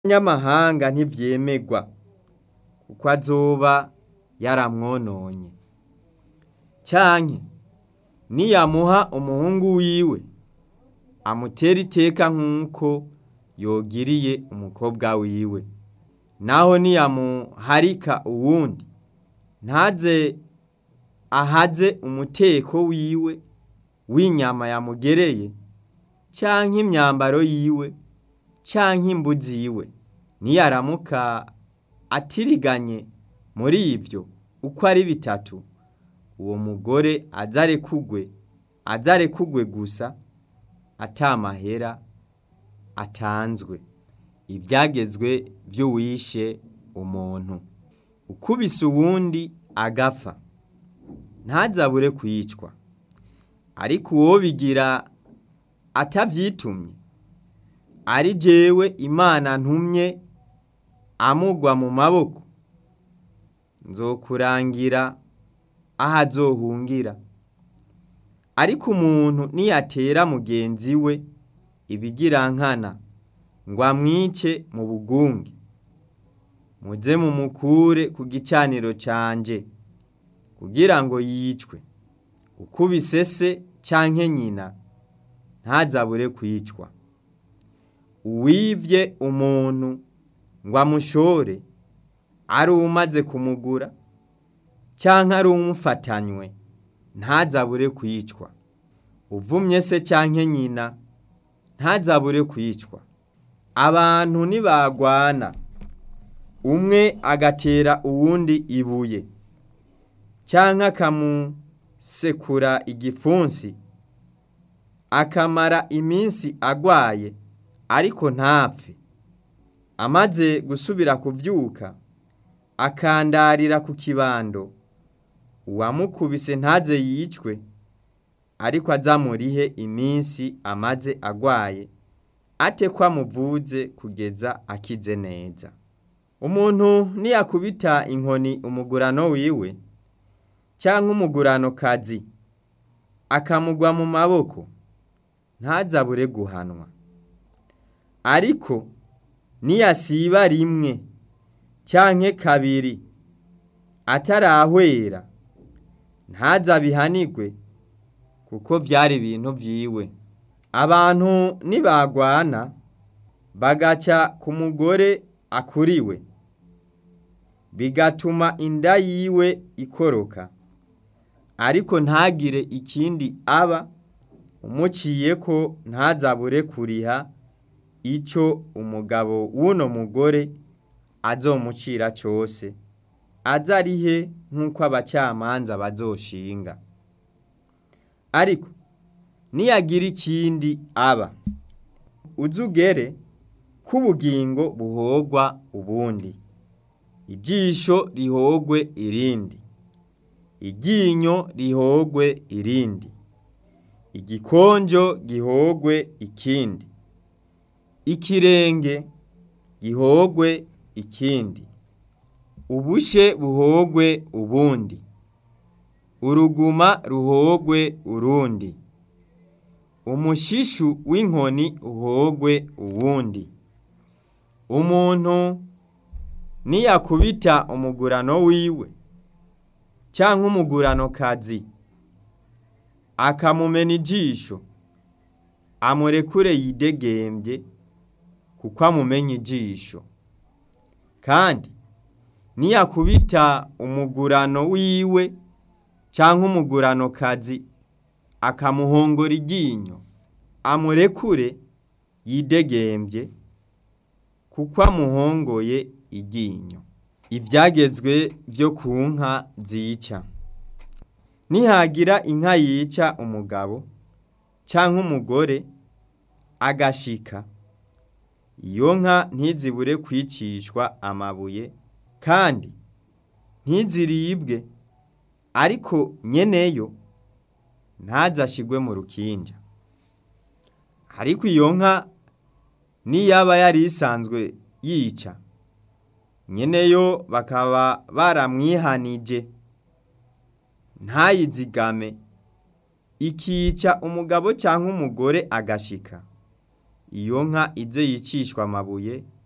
nyamahanga ntivyemegwa kuko azoba yaramwononye canke niyamuha umuhungu wiwe amutere iteka nk'uko yogiriye umukobwa wiwe naho niyamuharika uwundi ntaze ahaze umuteko wiwe w'inyama yamugereye canke imyambaro yiwe canke imbu ziwe niyaramuka atiriganye muri ivyo uko ari bitatu uwo mugore aze arekugwe aze arekugwe gusa ata mahera atanzwe ivyagezwe vy'uwishe umuntu ukubise uwundi agapfa ntazabure kwicwa ariko uwobigira atavyitumye ari jewe imana ntumye amugwa mu maboko nzokurangira aho azohungira ariko umuntu niyatera mugenzi we ibigirankana ngo amwice mu bugunge muze mumukure ku gicaniro canje kugira ngo yicwe ukubise se canke nyina ntazabure kwicwa uwivye umuntu ngo amushore ari uwumaze kumugura canke ari uwumufatanywe ntazabure kwicwa uvumye se canke nyina ntazabure kwicwa abantu nibagwana umwe agatera uwundi ibuye canke akamusekura igipfunsi akamara iminsi agwaye ariko ntapfe amaze gusubira kuvyuka akandarira ku kibando uwamukubise ntaze yicwe ariko azamurihe iminsi amaze agwaye ate ko amuvuze kugeza akize neza umuntu niyakubita inkoni umugurano wiwe canke umuguranokazi akamugwa mu maboko ntazabure guhanwa ariko niyasiba rimwe canke kabiri atarahwera ntazabihanigwe kuko vyari ibintu vyiwe abantu nibagwana bagaca ku mugore akuriwe bigatuma inda yiwe ikoroka ariko ntagire ikindi aba umuciyeko ntazabure kuriha ico umugabo w'uno mugore azomucira cose aze arihe nk'uko abacamanza bazoshinga ariko niyagira ikindi aba uze ugere k'ubugingo buhogwa ubundi ijisho rihogwe irindi iryinyo rihogwe irindi igikonjo gihogwe ikindi ikirenge gihogwe ikindi ubushe buhogwe ubundi uruguma ruhogwe urundi umushishu w'inkoni uhogwe uwundi umuntu niyakubita umugurano wiwe canke umuguranokazi akamumena ijisho amurekure yidegembye kuko amumenye ijisho kandi niyakubita umugurano wiwe canke umuguranokazi akamuhongora iryinyo amurekure yidegembye kuko amuhongoye iryinyo ivyagezwe vyo ku nka zica nihagira inka yica umugabo canke umugore agashika iyo nka ntizibure kwicishwa amabuye kandi ntiziribwe ariko nyeneyo ntazashigwe mu rukinja ariko iyo nka niyaba yari isanzwe yica nyeneyo bakaba baramwihanije ntayizigame ikica umugabo canke umugore agashika iyo nka ize yicishwa amabuye